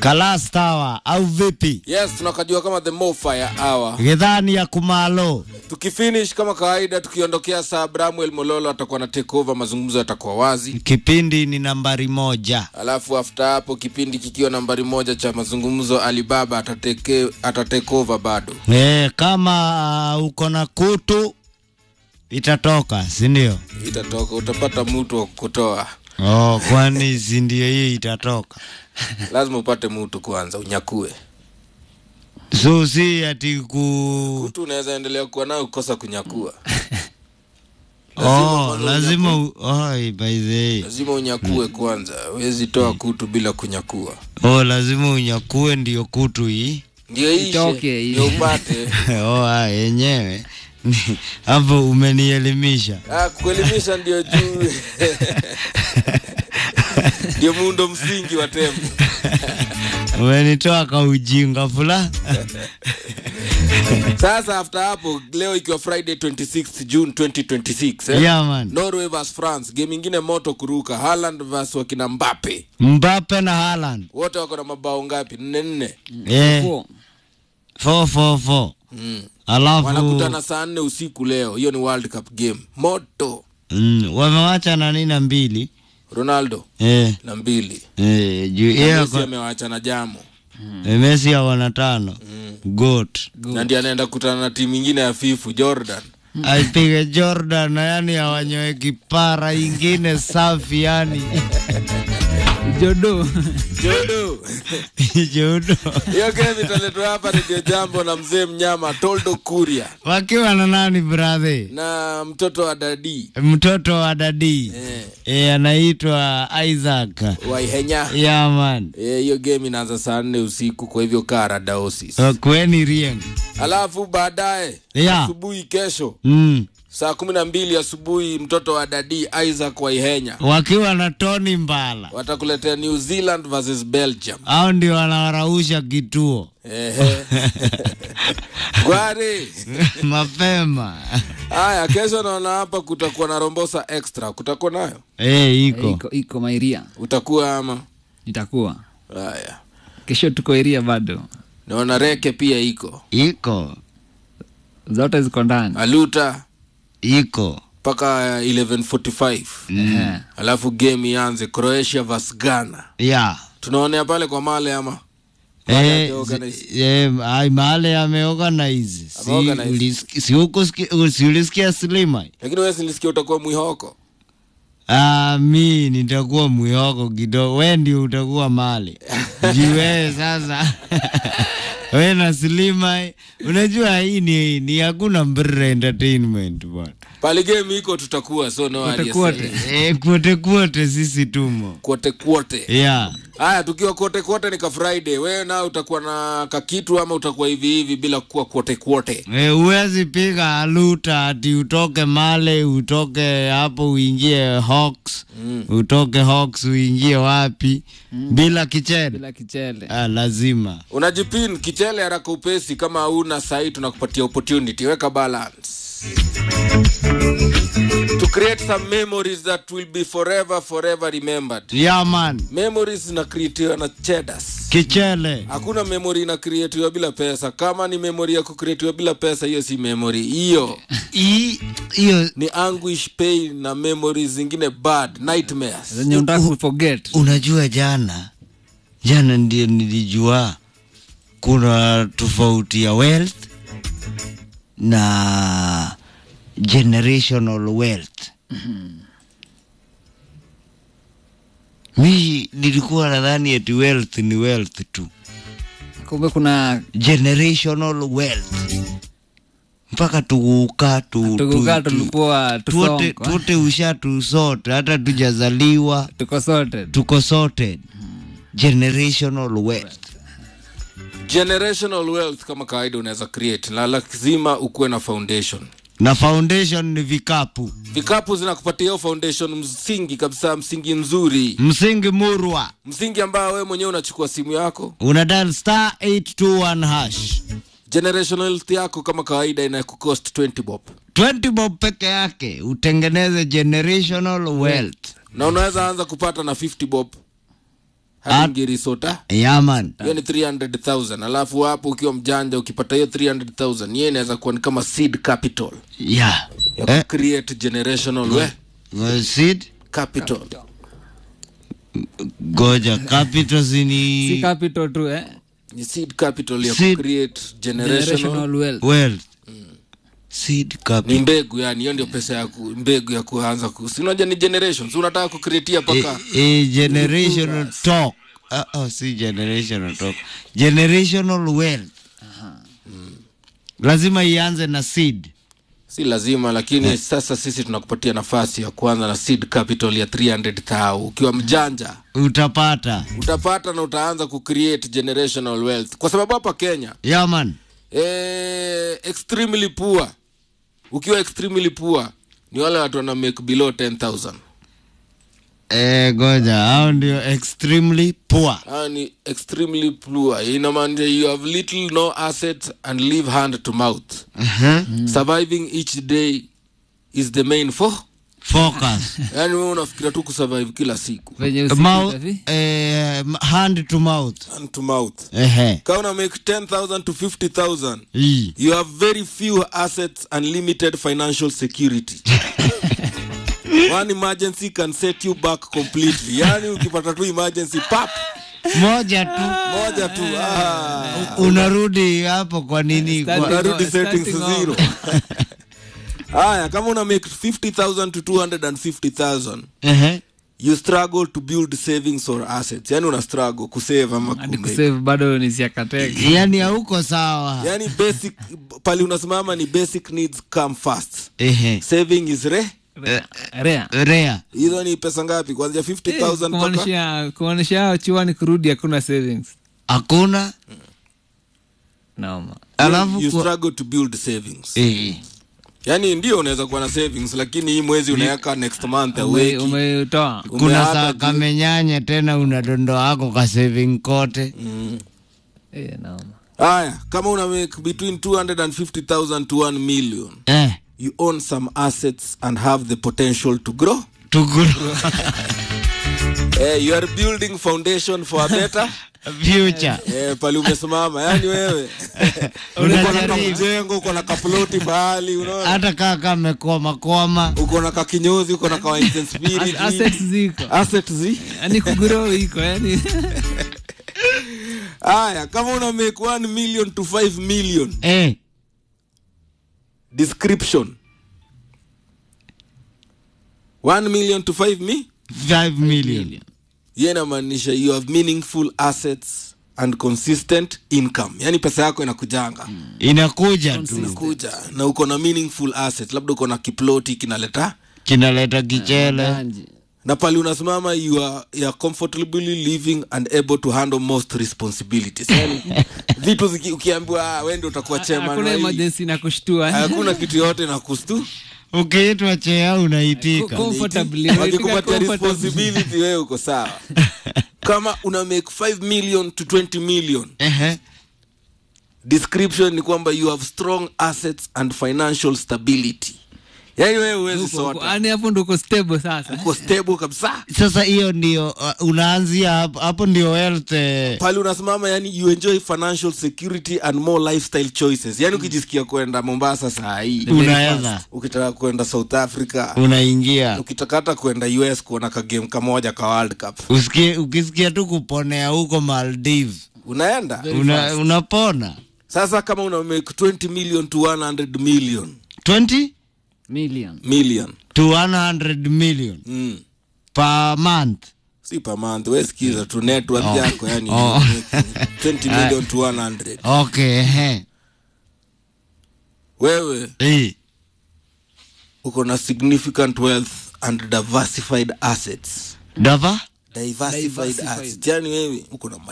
Kalastawa au vipi? Yes, tunakajua kama the Mofire Hour. Githani ya kumalo. Tukifinish kama kawaida, tukiondokea saa Bramwell Mololo atakuwa na take over, mazungumzo yatakuwa wazi. Kipindi ni nambari moja. Alafu after hapo kipindi kikiwa nambari moja cha mazungumzo, Alibaba atateke, atatake over bado. E, kama uh, uko na kutu itatoka, si ndio? Itatoka, utapata mtu wa kutoa. Oh, kwani si ndio hii itatoka? Lazima upate mtu kwanza unyakue. So si ati ku Mtu unaweza endelea kuwa nayo kukosa kunyakua. oh, kwanza lazima u... oh, by the way. Lazima unyakue kwanza, huwezi toa kutu bila kunyakua. Oh, lazima unyakue ndio kutu hii. Ndio ishe, Itoke hii. ndio upate. oh, ah, yenyewe Ni- hapo umenielimisha. Ah, kuelimisha ndio juu ndio muundo msingi wa tembo. Umenitoa ka ujinga fula. Sasa after hapo, leo ikiwa Friday 26 June 2026 eh? Yeah, man. Norway vs France, game ingine moto kuruka. Haaland vs wakina Mbappe, Mbappe na Haaland. wote wako na mabao ngapi? nne nne. Eh, Four. 444. Mm. Alafu Wanakutana saa nne usiku leo. Hiyo ni World Cup game moto. mm, wamewacha na nini na mbili. Ronaldo Eh, na mbili eh, juu Na yeye Messi ako- amewacha na jamo eh, Messi awana tano. Goat. na ndiye anaenda kutana na timu ingine ya fifu Jordan. Aipige Jordan na yani awanyoe kipara ingine safi yani. Jodo. Jodo. Jodo. Hiyo game italetwa hapa Radio Jambo na mzee mnyama Toldo Kuria Wakiwa na nani brother? na mtoto wa dadi Mtoto wa dadi. eh, Eh, anaitwa Isaac. Waihenya. Yeah man. Eh, hiyo game inaanza saa nne usiku, kwa hivyo kara daosis. Uh, kweni rieng. Alafu baadaye Yeah. asubuhi kesho Mm. saa kumi na mbili asubuhi mtoto wa dadi Isaac Waihenya Wakiwa na Tony Mbala. watakuletea New Zealand versus Belgium. Hao ndio wanawarausha kituo Ehe. Gwari. mapema. Haya, kesho naona hapa kutakuwa na Rombosa extra. Kutakuwa nayo? Eh, iko. iko iko mairia Utakuwa ama? itakuwa Haya. kesho tuko iria bado Naona Reke pia iko. Iko. zote ziko ndani Aluta Iko. mpaka 11:45. Ehe. Alafu game ianze Croatia vs Ghana. Yeah. Tunaonea pale kwa Male ama? Male Eh, ameorganize. zi- eh, ai mahali ameorganize. Si Ameorganize. ulisikia si huko sikia- si ulisikia Slima? Lakini wewe nilisikia utakuwa mwihoko. Ah, mi nitakuwa mwihoko kidogo, we ndio utakuwa mali jiwewe sasa we na Slima, unajua hii ni, ni hakuna mbere entertainment bwana. Pale game iko tutakuwa so no Kote aliye kote. say. Eh, kwote kwote sisi tumo Kote kote. yeah. Haya, tukiwa kote kote ni ka Friday. Wewe na utakuwa na kakitu ama utakuwa hivi hivi bila kuwa kote kote. E, uwezi piga aluta ati utoke Male utoke hapo uingie Hawks Mm. utoke Hawks uingie wapi bila kichele bila kichele ah, lazima Unajipin kichele haraka upesi, kama hauna sahi, tunakupatia opportunity. Weka balance to create some memories that will be forever forever remembered. yeah, man Memories zinakreatiwa na chedas. kichele Hakuna memory inakreatiwa bila pesa. Kama ni memory ya kukreatiwa bila pesa, hiyo si memory. Hiyo Hii- hiyo ni anguish, pain na memories zingine bad, nightmares. zenye unataka kuforget unajua jana jana ndio nilijua kuna tofauti ya wealth na generational wealth mi nilikuwa nadhani eti wealth ni wealth tu kumbe kuna generational wealth mpaka tuguka tu, tukukaa tu, tu, tulikuwa tuote, tusongo tuote usha sote hata tujazaliwa tuko sote tuko sorted generational wealth Generational wealth kama kawaida unaweza create, na lazima ukuwe na foundation. na foundation ni vikapu Vikapu zinakupatia hiyo foundation msingi kabisa, msingi mzuri, msingi murwa msingi ambao wewe mwenyewe unachukua simu yako una dial star 821 hash generational wealth yako kama kawaida inakucost 20 bob 20 bob peke yake utengeneze generational wealth na unaweza anza kupata na 50 bob hadi ngirisota yaman hiyo ni 300000 alafu hapo ukiwa mjanja ukipata hiyo 300000 hiyo inaweza kuwa ni kama seed capital ya ya eh, create generational we uh, seed capital goja capital si zini capital tu eh? ni seed capital ya Seed. create generational generational wealth wealth seed ni capital mbegu yani hiyo ndio pesa ya ku, mbegu ya kuanza ku, si unajua ni generation si unataka kucreatia paka Eh, eh, generational talk uh, oh, si generational talk generational wealth lazima ianze na seed si lazima lakini sasa sisi tunakupatia nafasi ya kuanza na seed capital ya 300000 ukiwa mjanja utapata utapata na utaanza kucreate generational wealth kwa sababu hapa kenya yaman eh, extremely poor ukiwa extremely poor ni wale watu wana make below 10000 eh, goja hao ndio extremely poor Hao ni extremely poor inamaanisha you have little no assets and live hand to mouth uh-huh. surviving each day is the main for focus yani wewe unafikiria tu kusurvive kila siku venye usiku Mouth, itafi- eh, hand to mouth hand to mouth ehe kama una make 10000 to 50000 Ii. you have very few assets and limited financial security one emergency can set you back completely yani ukipata tu emergency pap moja tu moja tu ah. unarudi hapo kwa nini Starting kwa, unarudi over, settings starting zero haya kama una make 50000 to 250000 ehe you struggle to build savings or assets yani una struggle kusave ama hadi kumake. kusave bado ni siakateke yani hauko sawa yani basic pali unasimama ni basic needs come first ehe saving is re rea rea hizo ni pesa ngapi kuanzia 50000 mpaka kumaanisha kumaanisha chuani kurudi hakuna savings hakuna noma alafu you kwa- struggle to build savings Eh, yani ndio unaweza kuwa na savings lakini hii mwezi unaweka next month Ume- aweki umetoa kuna Umeata saa tu. kamenyanya tena unadondoa ako ka saving kote Eh, noma haya kama una make between 250000 to 1 million eh, you own some assets and have the potential to grow tuguru eh, you are building foundation for a better future eh, pali umesimama yani wewe uko na Unajaribu. kamjengo uko na kaploti pahali unaona hata kaa kamekwama kwama uko na kakinyozi uko na kawa spirit As- assets ziko asset zi yani kugrow iko yani haya kama una make 1 million to 5 million eh, description 1 million to 5 mi 5 million hiyo inamaanisha you have meaningful assets and consistent income yani pesa yako inakujanga inakuja tu inakuja na uko na meaningful asset labda uko na kiploti kinaleta kinaleta kichele Ganji. na pali unasimama you are, you are comfortably living and able to handle most responsibilities yani vitu ziki, ukiambiwa "Ah, wewe ndio utakuwa chairman hakuna wa hii." emergency na kushtua hakuna kitu yote na kustu ukiitwa chea unaitika comfortably wakikupatia Comfortably. responsibility wewe uko sawa kama una make 5 million to 20 million Ehe. description ni kwamba you have strong assets and financial stability yani wewe huwezi Uko- uko- sota yani hapo ndo uko stable sasa uko stable kabisa sasa hiyo ndio uh, unaanzia hapo hapo ndio wealth eh, pale unasimama yani you enjoy financial security and more lifestyle choices yani ukijisikia kwenda mombasa saa hii unaweza ukitaka kwenda south africa unaingia ukitaka hata kwenda us kuona kagame kamoja ka world cup Usikie, ukisikia tu kuponea huko Maldives unaenda una, unapona sasa kama una make 20 million to 100 million 20 million million to 100 million mm. per month si per month we sikiza tu net worth Oh. yako yani Oh. 20 million to 100 okay ehe. wewe Eh. uko na significant wealth and diversified assets dava diversified, Diversified. assets yani wewe uko na